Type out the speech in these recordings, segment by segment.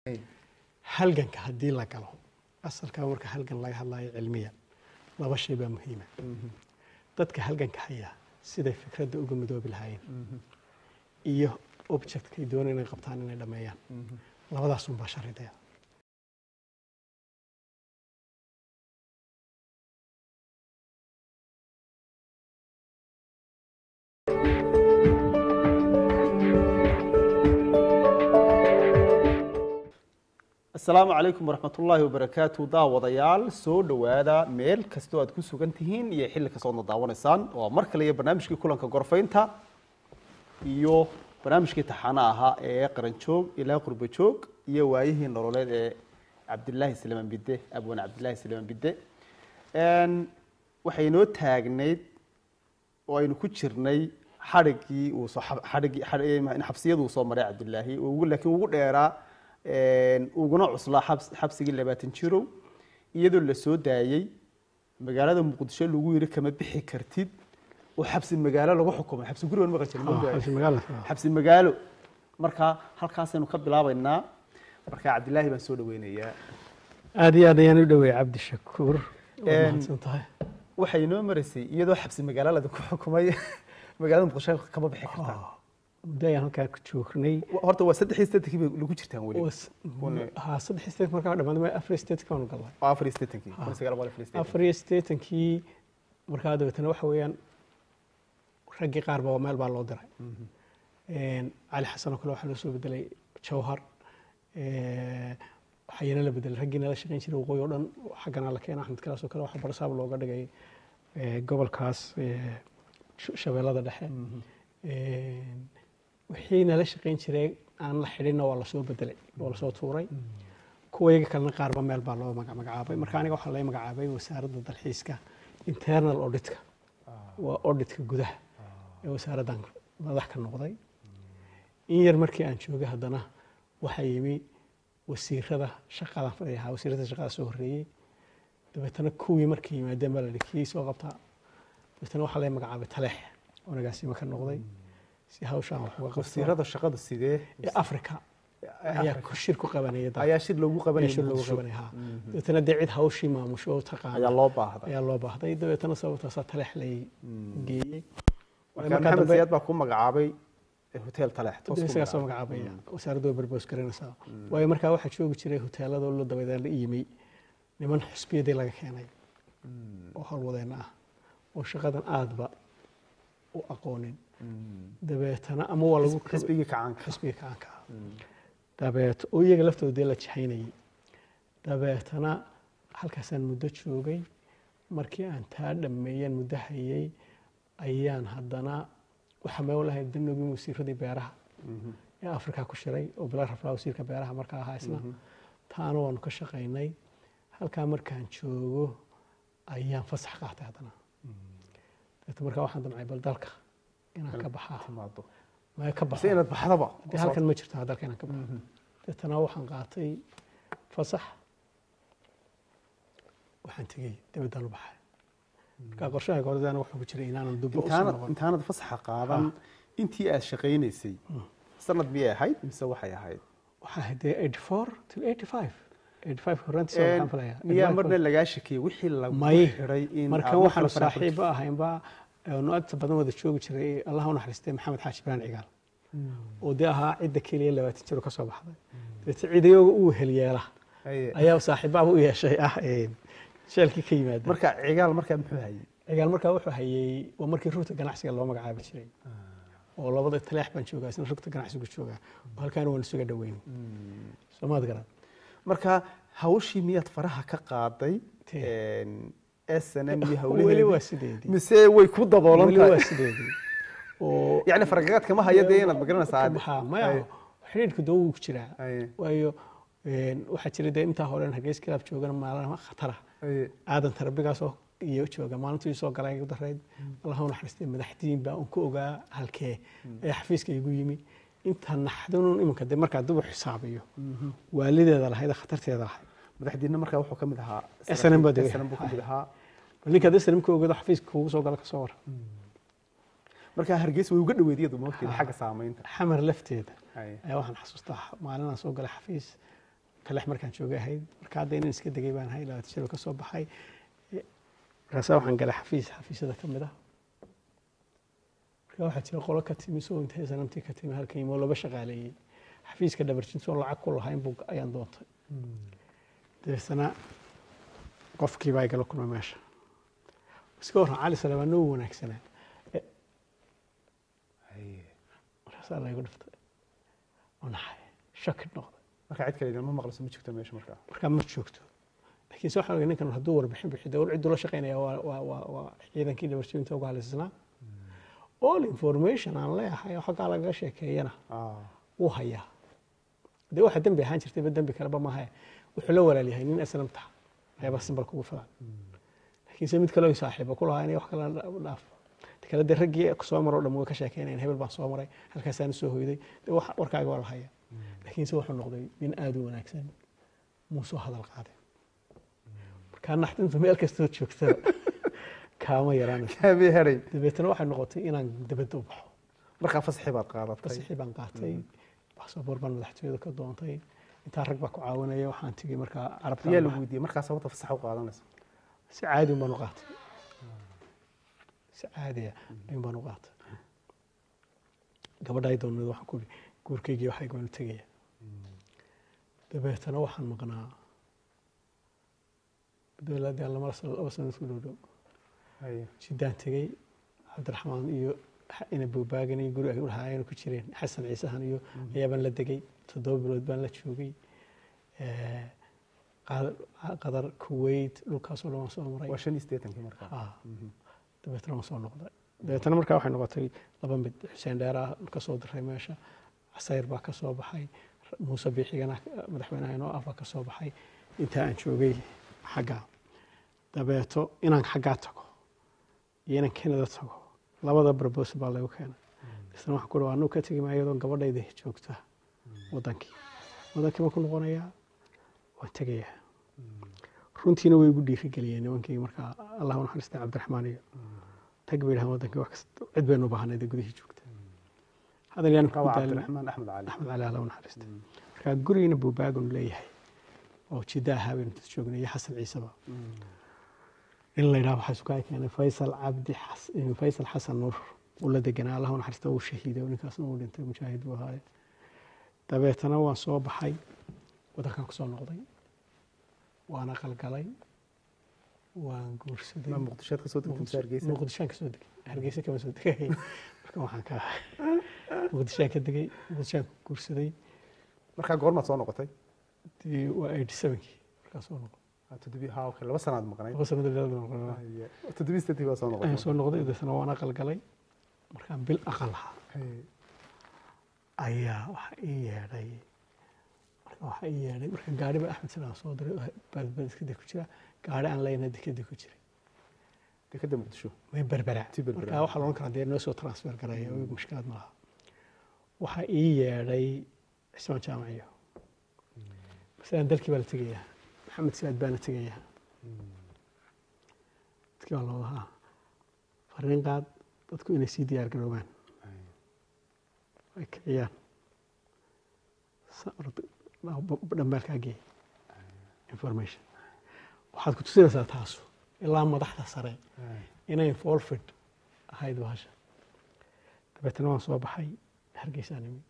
halganka haddii la galo asalka marka halgan laga hadlayo cilmiya laba shay baa muhiima dadka halganka haya siday fikradda uga midoobi lahaayeen iyo objectkay doonay inay qabtaan inay dhammeeyaan labadaas unbaa sharideeda asalaamu calaykum waraxmat ullaahi wabarakaatu daawadayaal soo dhowaada meel kastoo aad ku sugan tihiin iyo xilli kastoodna daawanaysaan waa mar kale iyo barnaamijkii kulanka gorfaynta iyo barnaamijkii taxaana ahaa ee qaranjoog ilaa qurbo joog iyo waayihii nololeed ee cabdilaahi salmaan bidde abwan cabdilaahi salmaan bidde waxay inoo taagnayd oo aynu ku jirnay xadhigii uu soo xadhigii xabsiyadu uu soo maray cabdilaahi ugu laakiin ugu dheeraa uguna cuslaa xabs- xabsigii labaatan jirow iyadoo la soo daayey magaalada muqdisho lagu yiri kama bixi kartid oo xabsi magaalo lagu xukumay xabsi gurigan maqan jirin ma ogaay? xabsi magaalada. xabsi magaalo marka halkaasaynu ka bilaabaynaa marka cabdilaahi baan soo dhaweynayaa aada iyo aad ayaan u dhaweeyey cabdi shakuur waa Een, mahadsan tahay waxay inoo maraysay iyadoo xabsi magaalo ladinku xukumay magaalada muqdisho kama bixi kartaa muddo ayaan halkaa ku joognay horta waa saddex iyo siddeetankii bay lagu jirtaan weli Was- Kun- haa saddex state markaa dhammaad afar state kaanu galnay waa afar iyo siddeetankii kun iyo sagaal boqol iyo afar iyo siddeetankii. afar iyo siddeetankii markaa dabeetana waxa weeyaan raggii qaar baa meel baa loo diray Een, cali xasan oo kale waxaa loo soo bedelay jawhar Ee, waxaa iyana la bedelay raggii nala shaqayn jiray waqooyi oo dhan xaggana la keenay axmed kalaas oo kale waxaa barsaab looga dhigay ee, gobolkaas ee, Sh- shabeellada dhexe Een, wixii nala shaqayn jiray aan la xidhinna waa lasoo bedelay waa lasoo tuuray kuwa iyaga kalena qaarba meel baa loo maga- magacaabay marka aniga waxaa laga magacaabay wasaaradda dalxiiska internal auditka waa auditka gudaha ee wasaaraddan madax ka noqday in yar markii aan joogay haddana waxaa yimi wasiirada shaqadan fadhiyahaa wasiirada shaqada soo horreeyey dabeetana kuwii markay yimaadeen baa la yidhi kii soo qabtaa dabeetana waxaa laga magacaabay taleex oo nagaasimo ka noqday si hawshaan wax uga qabto wasiirada shaqada sidee ee africa ayaa ku shir ku qabanaya dalka. ayaa shir loogu qabanayay shir loogu Muqdisho. qabanaya haa dabeetana dee cid hawshii maamusho oo taqaana ayaa loo baahday ayaa loo baahday dabeetana sababtaasaa taleex lay geeyey marka markaa maxamed dambe- siyaad baa ku magacaabay hotel taleex toos ku isagaa soo magacaabay. magacaabaya wasaaradda way barboos garanaysaa waayo markaa waxaa joogi jiray hoteeladoo la dabadeed la yimi niman xusbiyadii laga keenay oo howlwadeenna ah oo shaqadan aadba u aqoonin dabeetana ama waa lagu xisbigii kacaanka xisbiga kacanka ah dabeet oo iyaga laftoodii la jahaynayay dabeetana halkaasaan muddo joogay markii aan taa dhammeeyeen muddo hayay ayaan haddana waxaa meel lahayd danogii wasiiradii beeraha ee afrika ku shiray oo bilaa raflaa wasiirka beeraha markaa ahaa isna taana waanu ka shaqaynay halkaa markaan joogo ayaan fasax qaatay haddana dabeetna markaa waxaan damcay bal dalka inaan ka baxaa timaado maya ka base baxo inaad baxdaba dee halkan ma jirto dalka inaan ka baxo deetana waxaan qaatay fasax waxaan tegey dabaddaan u baxay markaa qorshahayga horedaana wuxuu ku jiray inaanan dubba usoo intaanad noqon intaanad fasaxa qaadan intii aad shaqaynaysay sanad miyay ahayd mise waxay ahayd waxaa ahayd dee eighty four till eighty five eighty five horraantiisa waxaan filayaa miyaa marna lagaa shakiyey wixii lagu may xiray in markan aad waxaanu markale faraha saaxiibo ahaynba nu agta badan wada joogi jiray allah u naxariistay maxamed xaaji ibraan cigaal oo dee ahaa cidda keliya labaatan jiro ka soo baxday dabeete ciidayoga uu helyeela Haye. ayaa saaxiibaaba u yeeshay ah een, sheelkii ka yimaada marka cigaal markaa muxuu hayay cigaal markaa wuxuu hayay waa markii rugta ganacsiga loo magacaabi jiray oo labada taleex baan joogaa isna rugta ganacsigu joogaa oo halkaana waan isuga dhaweyn soomaad garan marka hawshii miyaad faraha ka qaaday Tee. s n m iyo weli waa hawlaheedii sideedii mise way ku daboolan weli waa tahay sideedii oo yacni faragagaad kama haya dee inaad magaranaysaa aad- ha maya xidhiidhka doo wuu ku jiraa Haye. waayo een, waxaa jira dee intaa hore hargeys kilaab joogana maalin khatara Haye. aadan tarabigaasoo iyo jooga maalintii soo galay igu darayd allah u naxariistay madaxdiin baa un ku ogaa halkee ee xafiiska igu yimi inta naxdinun iminka dee markaa dib u xisaabiyo waalideeda lahayd ee khatarteeda lahayd madaxdiina markaa wuxuu ka mid ahaa SNM baa degay. SNM buu ka mid ahaa bal ninka dee sanamka ogeedo xafiiska kuugu soo gala ka soo wara markaa hargeysa way uga dhaweed iyadu moogteeda xagga saamaynta xamar lafteeda Haye. ayaa waxaan xasuustaa maalinaan soo galay xafiis kalex markaan joogay ahayd marka hadda inaan iska degay baan ahay labaatan jir oo ka soo baxay Eh, markaasaa waxaan galay xafiis xafiisyada ka mid ah marka waxaa jira qolo ka timi soo intay sanamtii ka timi halkan imoo laba shaqaaleeyey xafiiska dhabarjintoon lacag ku lahayn buu ayaan doontay dabeetana qofkii baa igala kulmay meesha iska warran cali salamaan noo wanaagsanaa Eh, Haye. markaasaa laygu dhiftay oo naxay shakid noqday marka cid kale idinma maqlayso ma jirto meesha markaa markaa ma joogto laakiin se waxaan ogay ninkan hadduu warbixin bixiyo dowlad cidduu la shaqaynaya waa waa waa waa ciidankii dhabarjinta uga halaysnaa all information aan leeyahay oo xaggaa lagaga sheekeeyana Ah, wuu hayaa dee waxa dembi ahaan jirtayba dembi kaleba maaha wuxuu la walaalyahay nin aslamta ayaba simbal kugu filan laakiinse mid kaleo saaxiiba ku lahaa inay wax kala dhaaf ta kale dee raggii soo maro dhan way ka sheekeynayan hebel baan soo maray halkaasaan soo hoyday dee wax warkaaga waa la hayaa laakiinse wuxuu noqday nin aada u wanaagsan muu soo hadal qaaday markaa naxdintu meel kastoo joogtada kaama yaraanayso kaamii heray dabeetana waxay noqotay inaan dabadda u baxo markaa fasaxi baad qaadatay fasaxii baan qaatay baasaboor baan madaxtooyada ka doontay intaa rag baa ku caawinaya waxaan tegey markaa carabta yaa lagu weydiiyey markaa sababta fasaxa u qaadanaysa si caadi un baan u qaatay si caadiya ayun baan u qaatay gabadha ay doonad waxaan ku ihi guurkaygii waxay goonu tegaya dabeetana waxaan maqnaa dowladii aan lama laba sano isku dhow dhow Haye. jidaan tegey cabdiraxmaan iyo ina buubaagan iyo guri ay u lahaayeen ku jireen xasan ciisahan iyo ayaabaan la degay toddoba bilood baan la joogay Eh, Qad- qadar kuwait dhulkaasoo dhan waan soo maray waa shan iyo siddeetankii markaa Ah, dabeetana waan soo noqday dabeetana markaa waxay noqotay laba mid xuseen dheeraa ka soo diray meesha casayr baa ka soo baxay muuse biixigana madaxweynaha inoo ah baa ka soo baxay intaa aan joogay xaggaa dabeeto inaan xaggaa tago iyo inaan canada tago labada barbos baa lagu keenay isna waxaan ku dhawa anuu ka tegi maayo iyadoo gabadhayda joogta wadankii wadankii ma ku noqonayaa waan tegayaa runtiina way igu dhiirigeliyeen nimankii markaa allah u naxariista cabdiraxmaan iyo tag bay dhahaan wadankii wax kasta cid baynu u baahnayd ee gudihii joogta hadal yaan ku Qaba daalin cabdiraxmaan axmed cali axmed cali allah u naxariista markaa gurigiina buubaagun leeyahay oo jidda ahaa baynu inta joognay iyo xasan ciiseba in la yidhaha waxaa sukaa keenay faysal cabdi xas- eh, faysal xasan nuur uu la deganaa allah u naxariista uu shahiiday oo ninkaasna uu dhintay mujaahid buu ahaaye dabeetana waan soo baxay wadankan ku soo noqday waan aqalgalay waan guursaday ma muqdishoad kasoo degtay mise hargeysa muqdishaan ka soo degay hargeysa kama soo degay marka waxaan ka muqdishaan ka degay muqdishaan ku guursaday markaa goormaad soo noqotay dee waa eighty sevenkii markaa soo noqday Ah, toddobi ha okay laba sanaad maqnayd laba sanado dheeraad baan noqday Haye. toddobi siddeetii baa soo ayaan noqotay soo noqday deetana waan aqalgalay markaan bil aqal ahaa Haye. ayaa waxa ii yeedhay marka waxa ii yeedhay marka gaari ba axmed silaan soo diray oo baadbaad iskada ku jira gaari aan leyna dekada ku jiray dekeda muqdisho way berbera Tii berbera. marka waxaa loodhan karaa dee noo soo transfer garaya oo mushkilaad ma laha waxaa ii yeedhay cismaan jaamaciyo masalan dalkii baa la tegayaa maxamed siyaad baana tegayaa dadkii baa loo lahaa fariin qaad dadku inay sii diyaar garoobaan Haye. ay kiciyaan Sa- orod- ba- dhambaalkaa geey information waxaad ku tusinaysaa taasu ilaa madaxda sare Haye. inay folfid ahayd bahasha dabeetana waan soo baxay hargeysaan imi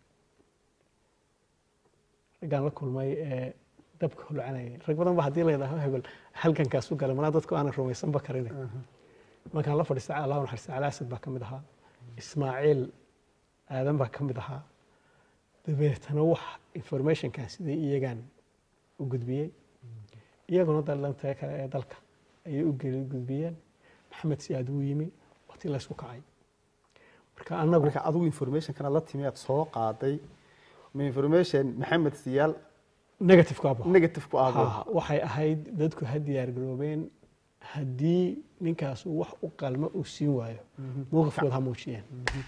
raggaan la kulmay ee dabka hulcanayay rag badan ba haddii layidhaaho hebel halgankaas u galay malaa dadku aanan rumaysanba karin Aha. markaan la fadhiistay allah u naxariistay cali asad baa ka mid ahaa ismaaciil aadan baa ka mid ahaa dabeetana wax informationkan sidai iyagaan u gudbiyey iyaguna dalanta kale ee dalka ayay u geli- gudbiyeen maxamed siyaad wuu yimi wati laysku kacay marka annagu marka adigu informationkana la timi aad soo qaaday ma information maxamed siyaal negative ka negative ku aabo waxay ahayd dadku ha diyaar garoobeen haddii ninkaas uu wax u qalma uu siin waayo mowqifkooda ha muujiyeen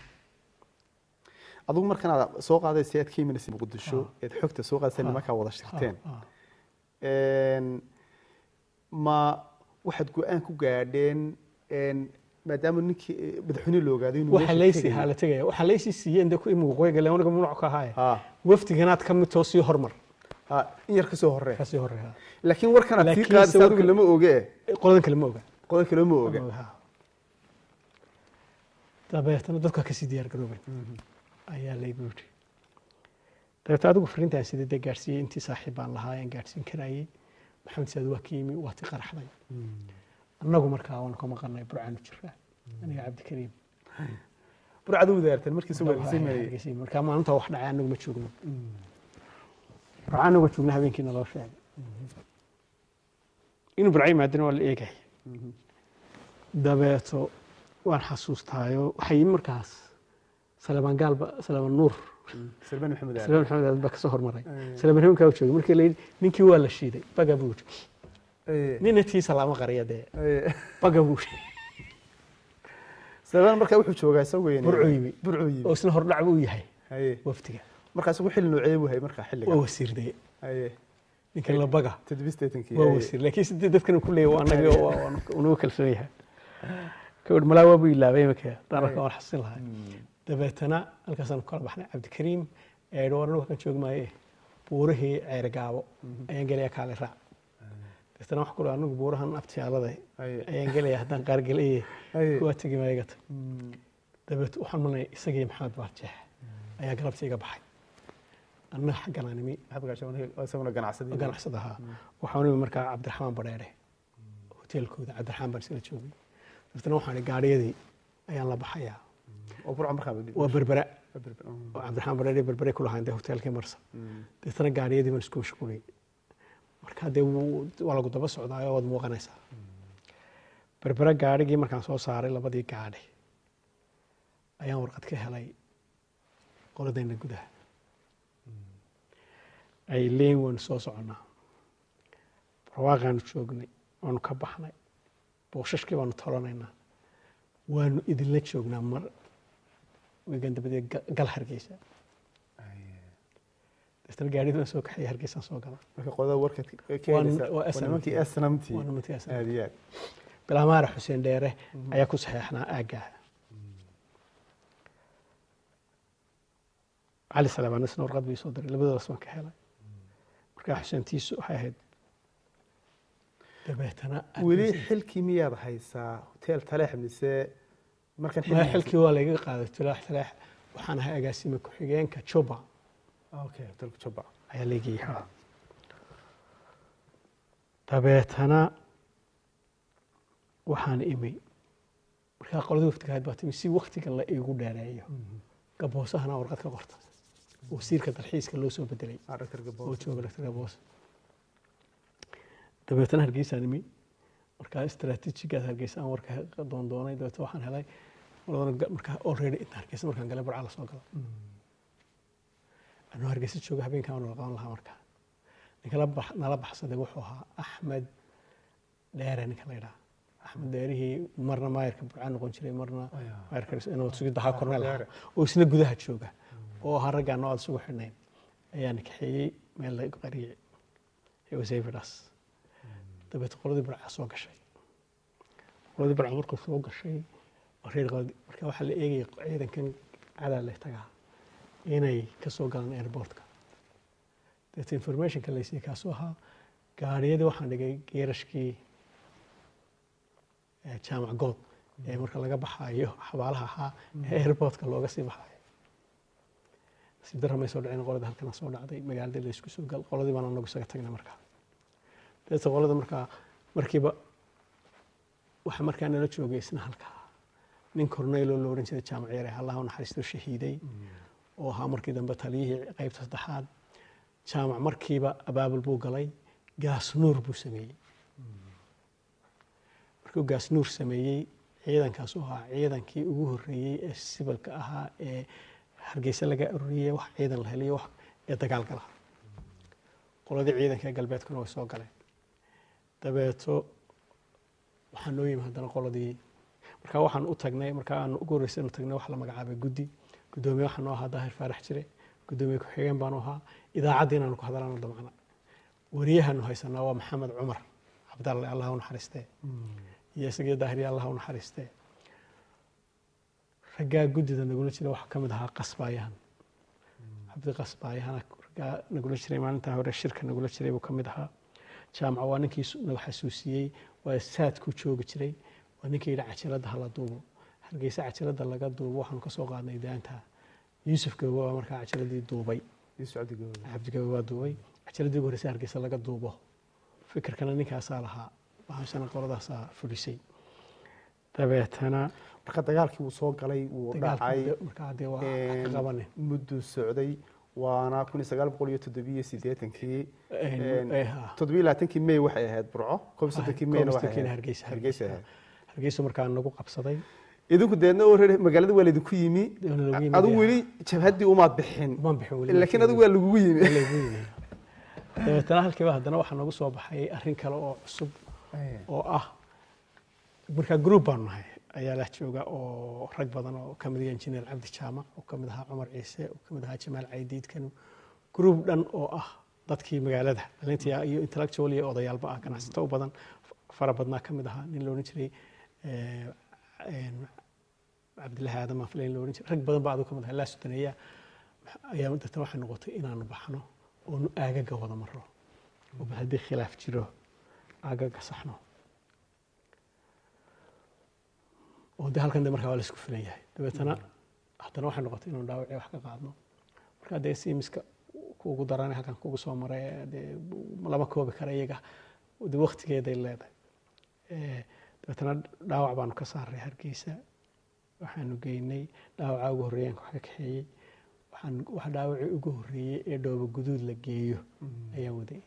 adigu markan aad soo qaaday si aad ka imanaysa muqdisho eed xogta soo qaadaysa nimankaa wada shirteen Ha, ha. Een, ma waxaad go-aan ku gaadheen een, maadaama ninkii eh, madaxweyne la ogaaday inuu waxa meesha laysi tegayo. haa la tegaya waxa laysi siiyeen de ku imi waqooyi galeen aniga mamnuuc ka ahaaye Ha, wafdiganaad ka mid too sii hormar ha in yar kasoo horee kasii horeeya laakiin warkan aad sii Laakiin qaadisa sawirka- adigu lama oge qoladan kale ma oga qodan kale ma oge Ma oga, ha. dabeetana dadka kasii diyaar garoobay ayaa laygu yidhi dabeetna adigu fariintaan sidee dee gaadhsiiyey intii saaxiib baan lahaa aan gaadhsiin karayey maxamed saad waa ka yimi waa ti qaraxday annagu markaa waan ka maqanay burcaanu jiraa aniga cabdikariim burcad u wadaarteen markiisa waa Annagu sii waa marayay Hargeysa. markaa maalinta wax dhacay anagu ma joogno burca anagu joogna habeenkiina loo sheegay inuu burca yimaadana waa la eegaya dabeeto waan xasuustaayo waxaa yimi markaas salamaan gaalba salamaan nuur salmaan maxamed aali salamaan maxamed aad baa kasoo hormaray Eh. salamaan habeenkaa u joogay markii la yidhi ninkii waa la shiiday baga buu yidhi Eh, nina tii salaamo qariya dee eh. baga buu yidhi salmaan markaa wuxuu joogaa isagu weyn Burcuu yimi. burcuu oo yimi isna hordhac buu yahay haye waftiga markaa isagu xilli noocee buu hayay markaa xilliga waa wasiirdaye haye ninkan la baga toddobisteetankii waa haye. wasiir laakiin sidee dadkan ku leeyahay waa annaga oo waa unagu kalsoon yahay gabadh malaa waa buu ilaabay iminka dhaanarka waan xasin lahay Mm. dabeetana halkaasaan ku kala baxnay cabdikariim eedho war anagu kan joogi maaye buurihii ceere gaabo ayaan gelayaa kaale raac dabeetana waxaan ku leeyahay anagu buurahan abtiyaalada haye ayaan gelayaa haddaan qaar gelaye haye kuwaa tegi maayaga tag Mm. dabeet waxaan malnay isagii maxamed baarjeex ayaa galabtii iga baxay annaga xaggan aan imi maxamed gaashaan waa isaguna ganacsadii ganacsada ahaa waxaan imi markaa cabdiraxmaan badheere hoteelkooda cabdiraxmaan baan isla joogay dabeetana waxaan ihi gaadhiyadii ayaan la baxayaa oo burca markaa badi waa berbera Mm. oo cabdiraxmaan badheere berbere ku lahaan dee hoteelkii marsa Mm. dabeetana gaadhiyadii baan isku mashquuliyey marka dee wuu- waa lagu daba socdaayo waad muuqanaysaa berbera gaadhigii markaan soo saaray labadii gaadhi ayaan warqad ka helay qoladayna gudaha ay leeyin waanu soo soconnaa barwaaqaanu joognay waanu ka baxnay booshashkii baanu tolanaynaa waanu idinla joognaa mar weegan dabadeed ga- gal hargeysa Haye. dabeetana gaadhidii baan soo kaxayay hargeysaan soo gala marka qodada warka Waa- keenaysa waa waa nimankii asnamtii waa nimantii asnamtii. aad iyo aad bilaamaara xuseen dheere ayaa ku saxeexnaa aaggaa cali salaamaan isna warqad bii soo diray labadoodas waan ka helay markaa xuseentiisu waxay ahayd dabeetana weli xilkii miyaad haysaa hotel taleex mise markan maya xilkii waa layga qaaday tulaax talaax waxaan ahay agaasime ku-xigeenka juba okay hotelka jubba ayaa laygii haa dabeetana waxaan imi markaa qoladii waftiga ahayd baa timi si waktiga la iigu dheereeyo gaboosahana warqad ka qorta wasiirka dalxiiska loo soo bedelay ah dr oo gaboos jooga dr gaboos dabeetana hargeysaan imi markaa istaraatiijigaas hargeysaan warka doondoonay dabeetana waxaan helay qoladana ga- markaa already inta hargeysa markaan galay burca la soo galo anuu hargeysa jooga habeenkaan waan qaban lahaa markaa ninka la bax- nala baxsaday wuxuu ahaa axmed dheere ninka la yidhaha axmed dheerihii marna maayarka burcaan noqon jiray marna Aya. maayarka inuu sugi dahaa korneel ahaa Dheere. oo isna gudaha jooga oo ahaa raggaan oo aad isugu xidhnayn ayaa nikaxeeyey meel la qariyey ee wasayfidhaas dabeet qoladii burca soo gashay qoladii burca markuu soo gashay waa reer qaladi marka waxaa la eegaya ciidankan cadaa leh tagaa inay ka soo galaan airportka dabeet informationka laysiiyey kaasuu ahaa gaariyadii waxaan dhigay geerashkii ee jaamac good ee marka laga baxaayo xabaalaha ahaa ee airportka looga sii baxaayo nasiib darra may soo dhicin qoladii halkana soo dhacday magaaladii laysku soo gal qoladii baan anagu isaga tagnay markaa dabeeta qolada markaa markiiba waxa markaa nala joogay isna halkaa nin cornelo la oran jiray jaamac yare allah u naxariisto shahiiday oo ahaa markii dambe taliyihii qaybta saddexaad jaamac markiiba abaabul buu galay gaas nuur buu sameeyey markuu gaas nuur sameeyey ciidankaas u ahaa ciidankii ugu horreeyey ee sibalka ahaa ee hargeysa laga ururiyey wax ciidan la heliyo wax ee dagaal gala qoladii ciidanka ee galbeedkuna way soo galeen dabeeto waxaa noo yimi haddana qoladii markaa waxaan u tagnay markaa aan ugu horreysay inu tagnay waxa la magacaabay guddi guddoomiye waxaa noo ahaa daahir faarax jire guddoomiye ku-xigeen baanu ahaa idaacaddii inaanu ku hadalaano damcna wariyahaanu haysanaa waa maxamed cumar cabdalle allah u naxariistee iyo isagii daahiriya allah u naxariistee raggaa guddida nagula jira waxaa ka mid ahaa qasbaayahan cabdi qasbaayahana raggaa nagula jiray maalintaa hore shirka nagula jiray buu ka mid ahaa jaamaca waa ninkii su- nagu xasuusiyey waa saadkuu joogi jiray waa ninkii yidhi cajiladda hala duubo hargeysa cajiladda laga duubo waxaanu kasoo qaadnay daanta yuusuf gawo waa markaa cajiladii duubay Yusuf Cabdi Gawada. cabdigawe waa duubay cajiladii ugu horreysay hargeysa laga duubo fikirkana ninkaasaa lahaa bahashana qoladaasaa fulisay dabeetana marka dagaalkii wuu soo galay wuu dhacay dagaalkii markaa dee waa ka qabanin mudduu socday waana kun iyo sagaal boqol iyo toddobiyo siddeetankii Een, eh, ha. toddobiyo labaatankii may waxay ahayd burco koob iyo soddonkii mayna waxay Koob iyo ahayd Hargeysa hargeysa ahayd hargeysa markaa nagu qabsaday idinku deedna oo reer magaalada waa laydinku yimi Waa lagu yimi, adigu dee. weli jabhaddii umaad bixin Umaan bixin weli, laakiin laakiin adigu waa lagugu yimi waa lagu yimi. dabeetana halkiiba haddana waxaa nagu soo baxay arrin kale oo cusub oo ah markaa group baanu nahay ayaa la jooga oo rag badan oo ka mid ah injineer cabdi jaamac oo ka mid ahaa cumar ciise oo ka mid ahaa jamaal caydiid kanu group dhan oo ah dadkii magaalada dhalintii iyo intellectual iyo odayaalba ah ganacsato u badan fara badnaa ka mid ahaa nin la odhan jiray eh, een, cabdilaahi aadan aanfilayn la odhan jiray rag badan baa aduu ka mid ahaa laa sudaneeya ayaa dadna waxay noqotay inaanu baxno oonu aagaga wada maro oo bal haddii khilaaf jiro aagaga saxno oo de halkan de markaa waa la isku filan yahay dabeetana haddana waxay noqotay inuu dhaawacii wax ka qaadno marka dee siimiska kuugu daranay halkan kugu soo maray dee lama koobi kara iyaga de waktigeeday leedahay Eh, dabeetana dhaawac baanu ka saaray hargeysa waxaanu geynay dhaawacaa ugu horreeyaan wax ka kaxeeyey waxaan wax dhaawacii ugu horreeyey ee dhoobo guduud la geeyo ayaa waday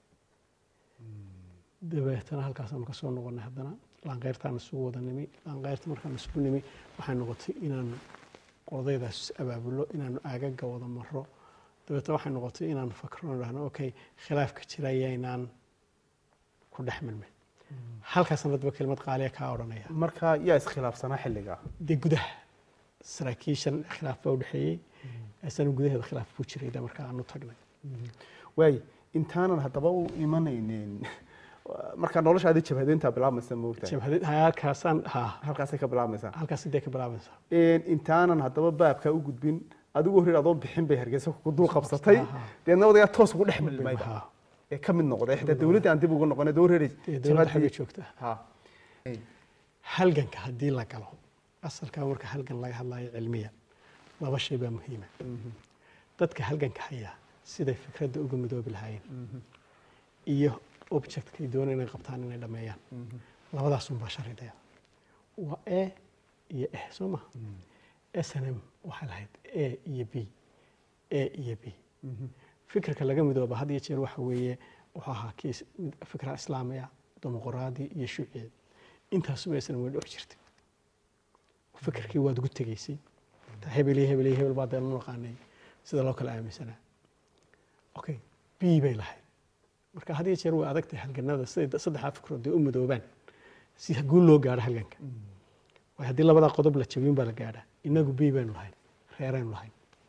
dabeetana halkaasaanu kasoo noqonay haddana laanqeyrtaan isugu wada nimi laanqeyrta markaan isugu nimi waxay noqotay inaanu qodaydaas abaabulo inaanu aagaga wada maro dabeetana waxay noqotay inaanu fakro dhahno okay khilaafka jira yaynaan ku dhex milmin halkaasna dadba kelmad qaaliya kaa odhanaya marka yaa iskhilaafsanaa xilliga dee gudaha saraakiishan khilaaf baa udhexeeyey asana gudaheeda khilaaf buu jiray de markaa aanu tagnay waay intaanan haddaba u imanaynin marka noloshaadii jabhadeyntaa bilaabmaysa moogtahay jabhadid halkaasaan ha halkaasay ka bilaabmaysaa halkaas dee ka bilaabaysaa intaanan haddaba baabkaa u gudbin adigu horreer adoon bixin bay hargeysa ku dul qabsatay Aha. deedna wadagaa toos ugu dhex milmayba Ha. ee ka mid noqday xitaa dowladdii aan dib ugu noqonay doo horreer dee dowladda xaggay joogtaa ha halganka haddii la galo asalkaa marka halgan laga hadlayo cilmiya laba shay baa muhiima dadka halganka haya siday fikradda uga midoobi lahaayeen iyo objectkay doonayaan inay qabtaan inay dhameeyaan labadaasunbaa sharidaya waa e iyo eh soo ma snm waxay lahayd a iyo b a iyo b fikirka laga midooba had iyo jeer waxa weeye wuxuu ahaa kii is- mid- fikra islaamiya dimuqraadi iyo shuuciyeed intaasuba snm way dhex jirtay fikirkii waad ugu tegaysay Ta hebel iyo hebel iyo hebel baa deenu naqaanay sida loo kala aaminsanaa okay b bay lahayd marka had iyo jeer way adag tahay halganada siday saddexdaa fikrood dee u midoobaan si guul loo gaadho halganka waayo haddii labadaa qodob la jabin baa la gaadhaa inagu b baynu lahayn reeraynu lahayn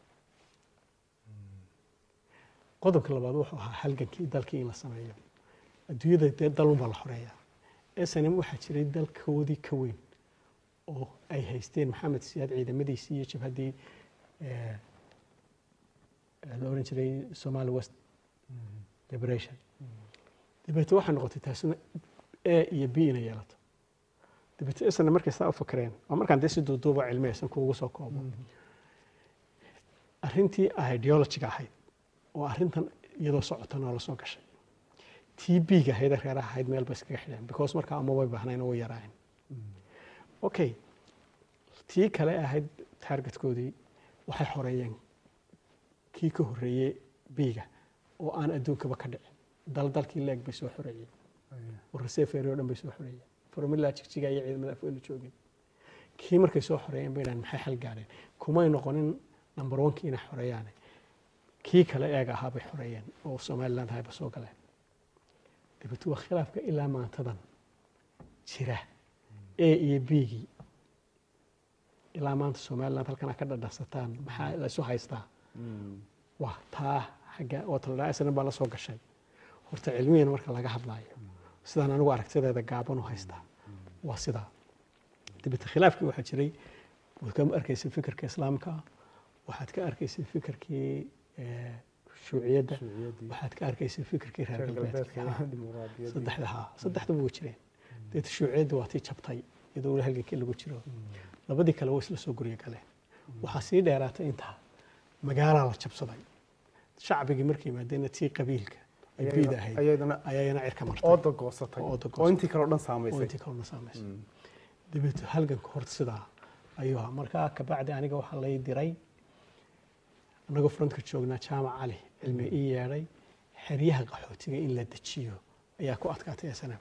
qodobka labaad wuxuu ahaa halgankii dalkii in la sameeyo adduunyada dee dalunbaa la xoreeyaa snm waxaa jiray dalkoodii ka weyn oo ay haysteen maxamed siyaad ciidamadiisii iyo jabhaddii eh, eh, la oran jiray somali west liberation dabeete waxay noqotay taasina a iyo b inay yeelato dabeete isna markay saa u fakreen waa markaan dee si duuduuba cilmiyaysan kuugu soo koobo arrintii ideologiga ahayd oo arrintan iyadoo socota noola soo gashay tii b-ga ahayd ee reeraha ahayd meel bay iskaga xidheen because markaa ama way bahnayn oo way yaraayeen okay tii kale ahayd taargetkoodii waxay xoreeyeen kii ka horreeyey b-ga oo aan adduunkaba ka dhicin dal dalkii leeg bay soo xoreeyeen waraseferi oo dhan bay soo xoreeyeen formula jigjiga iyo ciidamada afweynu joogeen kii markay soo xoreeyeen bay dhahan maxay xal gaadheen kumay noqonin number one kii inay xoreeyaane kii kale eega ahaa bay xoreeyeen oo somaliland hayba soo galeen dabeetu waa khilaafka ilaa maantadan jira a iyo b-gii ilaa maanta somaliland halkan aad ka dhadhasataan maxaa la isu haystaa waa taa xagga oo taladhaa isna baa la soo gashay horta cilmiyan marka laga hadlaayo sidaan anigu aragtideeda gaaban u haystaa waa sidaa dabeete khilaafkii waxaa jiray waad ka arkaysay fikirka islaamka waxaad ka arkaysay fikirkii eh, shuuciyadda shuuciyaddii waxaad ka arkaysa fikirkii reer reer galbeedka galbeedka ahaa. dimuqraadiyaddii. saddexda haa saddexduba way jireen deeta shuuciyadda waa tii jabtay iyadoo weli halgankii lagu jiro labadii kale way isla soo guryo galeen waxaa sii dheeraatay intaa magaalaa la jabsaday shacbigii markay yimaadeenna tii qabiilka ay Ayagana- biid ahayd ayadana ayaana cirka martay ooda goosatay Ooda oo intii kale oo dhan oo saamaysay intii kalena saamaysa dabeeto halganka horta sidaa ayuu ahaa markaa kabacdi aniga waxaa lay diray annagoo frontka joognaa jaamac cali cilmi ii yeedhay xeryaha qaxootiga in la dejiyo ayaa ku adkaatay snm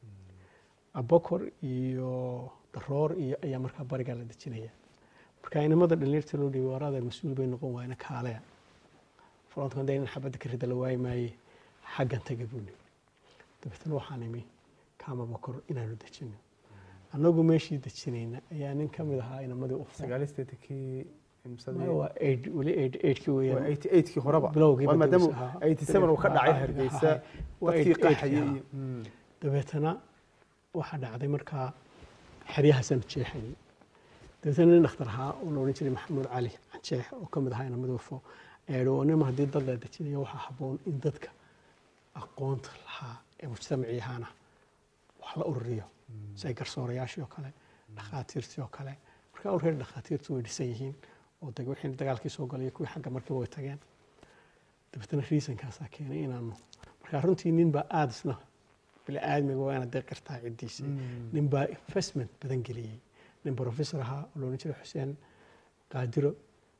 abokor iyo daroor iyo ayaa markaa barigaa la dejinaya marka inamada dhalinyarta loo dhiibay waraada mas-uul bay noqon waayna kaaleya frontka hadee in xabadda ka rida la waayi maaye xaggan taga buuni dabeetana waxaan imi kaama bokor inaanu dejino annagu meeshii dejinayna ayaa nin ka mid ahaa inamadii u furay sagaalisteetankii imsadii waa aid weli aid aidkii waa weeyaan 88 kii horeba bilowgii waa maadaama badawis ahaa. 87 uu ka dhacay Ahaa, hargeysa ahaa. Waa dadkii 88 qaxayay ahaa. iyo Mm. dabeetana waxaa dhacday markaa xeryahaasaan jeexayay dabeetana nin dhakhtar ahaa oo la odhan jiray maxamuud cali canjeex oo ka mid ahaa inamada ufo eedho oo nima haddii dad la dejinayo waxaa habboon in dadka aqoonta lahaa ee mujtamacii ahaana wax la ururiyo say garsoorayaashii oo kale dhakhaatiirtii oo kale marka already dhakhaatiirtu way dhisan yihiin oo de wixii dagaalkii soo galay kuwii xagga markiiba way tageen dabeetana reasonkaasaa keenay inaanu marka runtii nin baa aada isna bili-aadmiga waa inaad deeqirtaa ciddiisa nin baa investment badan geliyey nin professor ahaa oo loodhan jiray xuseen qaadiro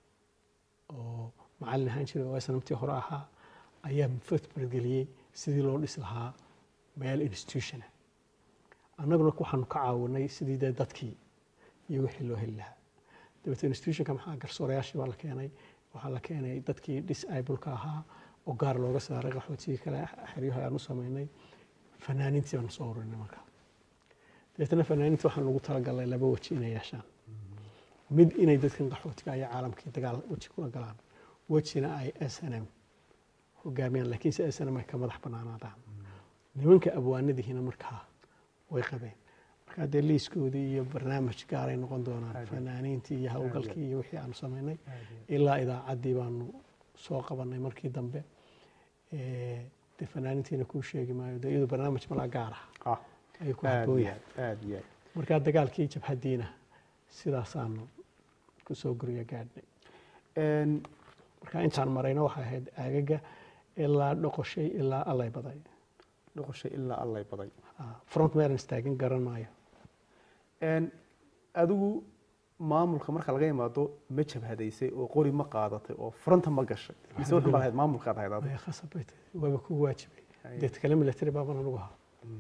oo macallin ahaan jiray oo sanamtii hore ahaa ayaa investment geliyey sidii loo dhis lahaa meel institutiona annaguna waxaanu ka caawinay sidii dee dadkii iyo wixii loo heli lahaa dabeete institutionka maxaa garsoorayaashii baa la keenay waxaa la keenay dadkii disableka ahaa oo gaar looga saaray qaxootigii kale xeryaha ayaan u samaynay fanaaniintii baanu soo ururinay markaa dabeetana fanaaniinta waxaan ugu talagalnay laba weji inay yeeshaan mid inay dadkan qaxootiga iyo caalamkii dagaal weji kula galaan wejina ay s n m hogaamiyaan laakiin se s n m ay ka madax banaanaadaan nimanka abwaanadihiina markaa way qabeen markaa dee liiskoodii iyo barnaamij gaaray noqon doonaan Aad iyo- fanaaniintii iyo aad iyo- howlgalkii iyo wixii aanu samaynay Aad iyo- ilaa idaacaddii baanu soo qabanay markii dambe Eh, dee fanaaniintiina kuu sheegi maayo dee iyadu barnaamij malaa gaar ah ah ayuu ku aad habboon iyo yahay aad aad iyo aad markaa dagaalkii jabhaddiina sidaasaanu ku soo guryo gaadhnay Een, marka intaan marayna waxay ahayd aagaga ilaa dhoqoshay ilaa allay baday noqoshay ilaa allay baday Ah, front meelan istaagin garan maayo Een, adigu maamulka marka laga imaado ma jabhadaysay oo qori ma qaadatay oo fronta ma gashay mise waxaan baa lahayd maamulkaad ahayd adigu way khasab bay tahay waaba ku waajibay Ay. deet kale military baaban anugu ahaa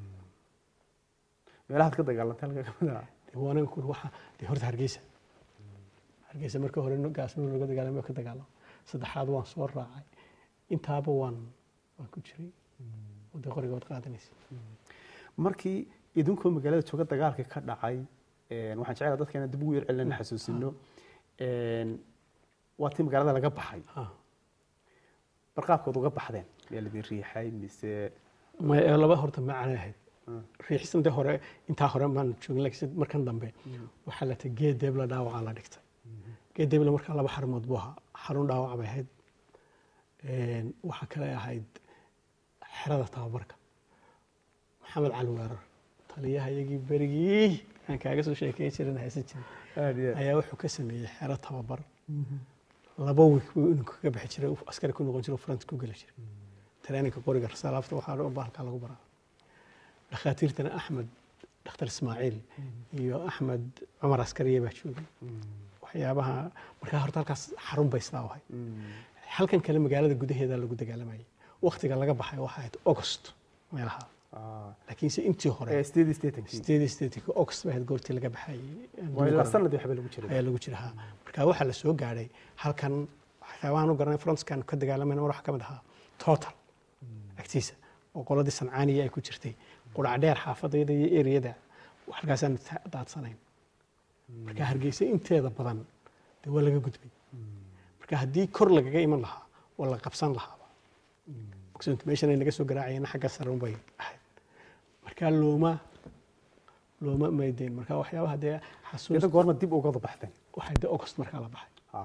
meelahaad ka dagaalantay halka ka mid ah dee waa aniga kuri waxa dee horta hargeysa hargeysa marka hore gaasnuu laga dagaalamay ka dagaalamo saddexaad waan soo raacay intaaba waan waan ku jiray oo dee qorigood qaadanaysa markii idinkoo magaalada jooga dagaalkii ka dhacay een, waxaan jecelahay dadka inaan dib ugu yar celina xasuusino Een, waa tii magaalada laga baxay Ah. barqaabkood uga baxdeen miyaa lidin riixay mise Ma- ee laba horta macana ahayd Mm. riixsan dee hore intaa hore maan joogin laakiin markan dambe waxaa la tay geed deebla dhaawacaa la dhigtay geed deebla markaa laba xarumood buu ahaa xarun dhaawac bay ahayd Een, waxaa kale ahayd xerada tababarka maxamed cali weerar taliyaha iyagii berigii aan kaaga soo sheekeyn jirin haysan jirin aad iyo aad ayaa wuxuu ka sameeyey xero tababar laba wiik buu inuu kaga bixi jiray uu askari ku noqon jiray oo front ku geli jiray traininka qoriga rasaalaafta waxaa dhan baa halkaa lagu baraa dhakhaatiirtana axmed dhakhtar ismaaciil iyo axmed cumar askariye baa joogay waxyaabaha markaa horta halkaas xarun bay sidaa ahay halkan kale magaalada gudaheeda lagu dagaalamayay waktiga laga baxay waxaa ahayd august meelaha Ah. laakiinse intii hore ee sideed iyo siddeetankii sideed iyo siddeetanka august bay ahayd goortii laga baxayay waa ilaa sanadii waxba lagu jiray ayaa lagu jira ha marka waxaa la soo gaadhay halkan waxyaabahan u garanay frontskan ka dagaalamayna waxaa ka mid ahaa total agtiisa oo qoladii sancaaniya ay ku jirtay qurac dheer xaafadayda iyo eriyada halkaasaan ta- daadsanayn marka hargeysa inteeda badan dee waa laga gudbay marka haddii kor lagaga iman lahaa waa la qabsan lahaaba ogsoonta meeshan ay naga soo garaacayeen xagga sare unbay ahayd marka looma looma maydeyn marka waxyaabaha dee xasuus iyada goorma dib uga baxdeen waxay de august markaa la baxay Ah.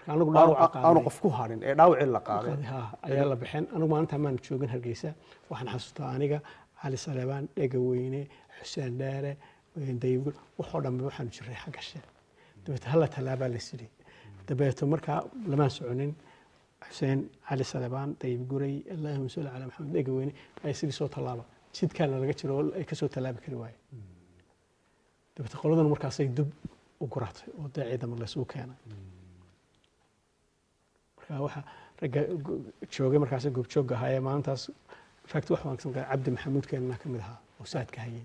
marka anigu dhaawaca aanu qaaday qof ku harin ee dhaawacii la qaaday qaaday, haa, ayaa la bixin anigu maalinta maan joogin hargeysa waxaan xasuustaa aniga cali salebaan dhega weyne xuseen dheere dayibgul waxoo dhanbe waxaanu jiray xagga she dabeete hala tallaabaa la sidhi dabeeto markaa lamaan soconin xuseen cali salebaan dayib guray allahuma salli calaa maxamed dhega weyne ay sidii soo tallaaba jidkaana laga jiro oo ay kasoo tallaabi kari waaye dabeete qoladuna markaasay dub u guratay oo dee ciidamo laysugu keenay marka waxa ragga go- joogay markaas goobjoogga ahaa ee maalintaas fact wax wanaagsan ka cabdi maxamuud keenana ka mid ahaa oo saadka hayay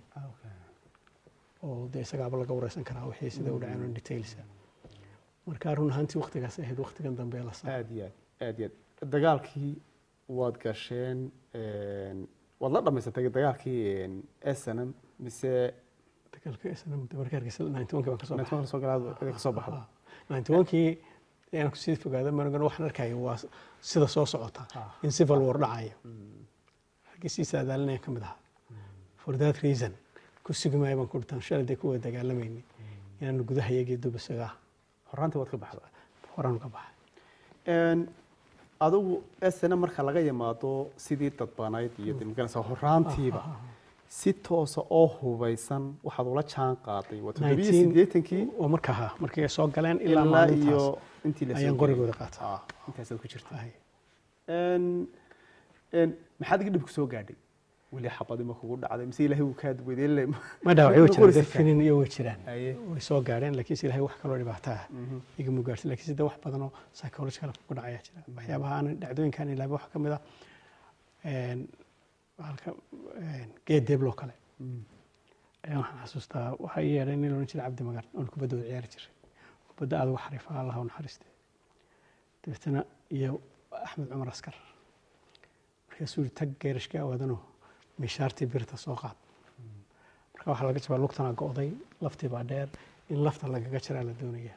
oo dee isagaaba laga wareysan karaa wixii sida u dhaceen oo details ah. marka run ahaantii waqtigaas ahayd waqtigan dambe ee la saa aad iyo aad aad iyo aad dagaalkii waad gasheen een, waad la dhamaysatay dagaalkii snm mise dagaalka isna markii hargeysa 91 baan ka soo baxay soo galaad ka soo baxda 91kii inaan kusii fogaado managana waxaan arkaya waa sida soo socota Ah. in civil war dhacayo hargeysa saadaalinaya ka mid ahaa for that reason ku sugi maayo baan ku dhintaan shalay dee kuwa dagaalamayni inaanu gudaha iyagii dub isaga horaantii waad ka baxda horaan uga baxay Een, adigu snm marka laga yimaado sidii dadbanayd iyo de magaranaysa horaantiiba si toosa oo hubeysan waxaad ula jaan qaaday waa toddobiyo 19 siddeetankii oo marka ha markay soo galeen ilaa ilaa maalintaas iyo intii la ayaan qorigooda qaatay ah intaasaad ku jirta Ay. Een, een, maxaad iga dhib ku soo gaadhay weli xabadi ma kugu dhacday mise ilaahay uu kaa wedeelle ma dhaawacyo way jiraan dee finin iyo way jiraan Aye. way soo gaadheen laakiin se ilahay wax kaloo dhibaato ah igama gaarsin laakiin sida wax badan oo psychological ku dhacayaa jira waxyaabaha aan dhacdooyinkaan ilaaba waxaa ka mid ah een, halka een, geed deebloo kale ayaa waxaan xasuustaa waxaa ii yeedhay nin loodhan jiray cabdi magan oon kubaddooda ciyaari jiray kubadda aad uga xariifa allah u naxariiste dabeetana iyo axmed cumar askar markaasuu yidhi tag geerashka awaadano mishaartii birta soo qaad marka waxaa laga jabaa lugtana go'day laftii baa dheer in lafta lagaga jaraa la doonaya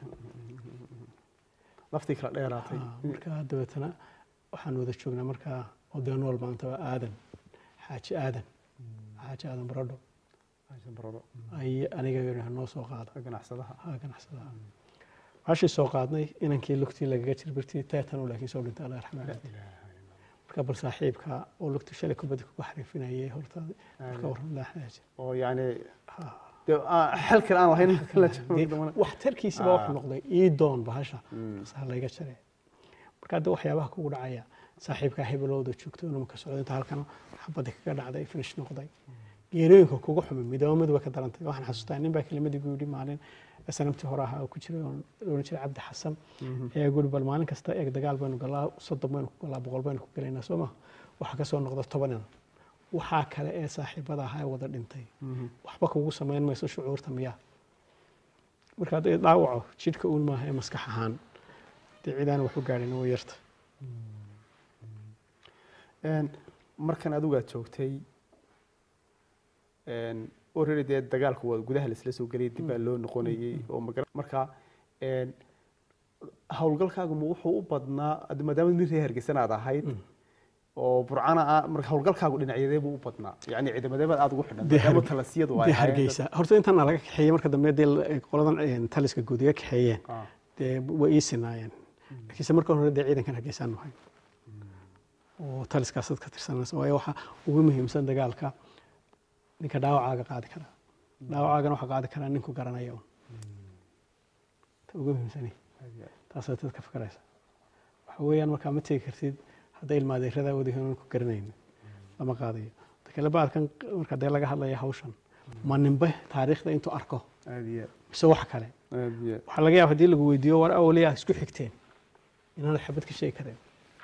laftii kala dheeraatay Ah, marka dabeetana waxaan wada joognaa markaa odeen wal maanta waa aadan xaaji aadan xaaji aadan baradho barado ay aniga yidhaah noo soo qaada ganacsadaha haa ganacsadaha waxaashii soo qaadnay inankii lugtii lagaga jir birtii teetanu laakiin soo dhintay allah raxmaan marka bal saaxiibka oo lugtii shalay kubadda kuga xariifinayay horta marka waran laaxnaaji oo yani dee aan- xel kale aan lahayn la joogo wax tarkiisiba wax noqday ii doon bahasha saa layga jare marka hadda waxyaabaha kugu dhacaya saaxiibkaa hebelowda joogto inuu ka socdo inta halkan xabadda kaga dhacday finish noqday geerooyinka kugu xumay midoomadu way ka darantay waxaan xasuustaa nin baa kelimadii gu yidhi maalin sanamtii hore ahaa oo ku jiray oon oran jiray cabdi xasan ayaa guri bal maalin kasta eeg dagaal baynu galaa soddon baynu ku galaa boqol baynu ku galaynaa soo ma waxaa kasoo noqda tobanan waxaa kale ee saaxiibada ahaa ee wada dhintay waxba kugu samayn mayso shucuurta miyaa marka hadday dhaawaco jidhka uun maaha ee maskax ahaan dee cidaan wax u gaadhin way yarta Een, markan adigu aad joogtay already dee dagaalku waa gudaha laisla soo geliyay dib baa loo noqonayay oo magara marka een, howlgalkaagu ma wuxuu u badnaa ad- maadaama nin reer hargeysan aad ahayd oo burcana ah marka howlgalkaagu dhinacyadee buu u badnaa yacni ciidamadeebaad aad ugu xidhan Dee maadaama Harge- talasiyadu ay dee ahaayeen hargeysa horta intaan laga kaxeeyey marka dambe dee la- qoladan een, taliska guud iga kaxeeyeen dad- ah, dee way ii sinaayeen laakiinse marka hore dee ciidankan hargeysaan nahay oo taliskaas dad ka tirsanaysa waayo waxaa ugu muhiimsan dagaalka ninka dhaawacaaga qaadi kara dhaawacaagana waxaa qaadi karaa ninku garanaya un ta ugu muhiimsani taasaa dad ka fikraysa waxa weeyaan markaa ma tegi kartid hadday ilmaadeeradaa wadahiin ku garanaynin lama qaadayo dakale baadkan marka dee laga hadlaya hawshan ma ninbe taariikhda intuu arko aad iyo mise wax kale aad iyo waxaa laga yaaba haddii lagu weydiiyo war awliyaa isku xigteen inaanad xabad ka sheegi kareen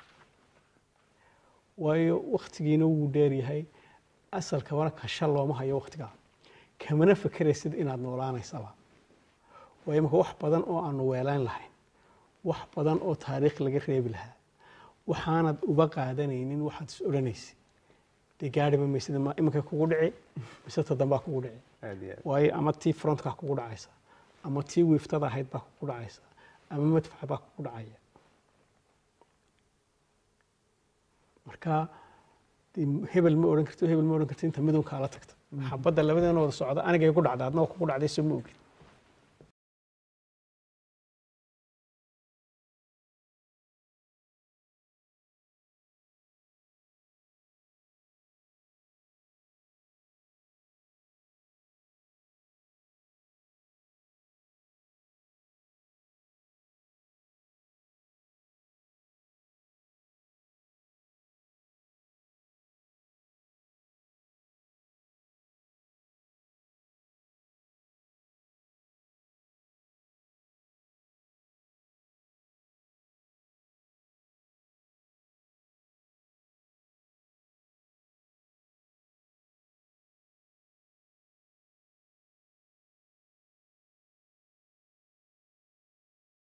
waayo waktigiina wuu dheer yahay asalka wana kasha looma hayo waktigaa kamana fekeraysid inaad noolaanaysaba waayo marka wax badan oo aanu weelayn lahayn wax badan oo taariikh laga reebi lahaa waxaanad uba qaadanaynin waxaad is odhanaysid dee gaadhiba maysid ma iminka kugu dhici mise todambaa kugu dhici aad iyo aad waayo ama tii frontkaa kugu dhacaysa ama tii wiiftada ahayd baa kugu dhacaysa ama madfac baa kugu dhacaya marka dee hebel ma odhan karti hebel ma odhan karti inta midun kaala tagta xabadda labadeena wada socda anigay ku dhacda adna waa kugu dhacday soo ma ogid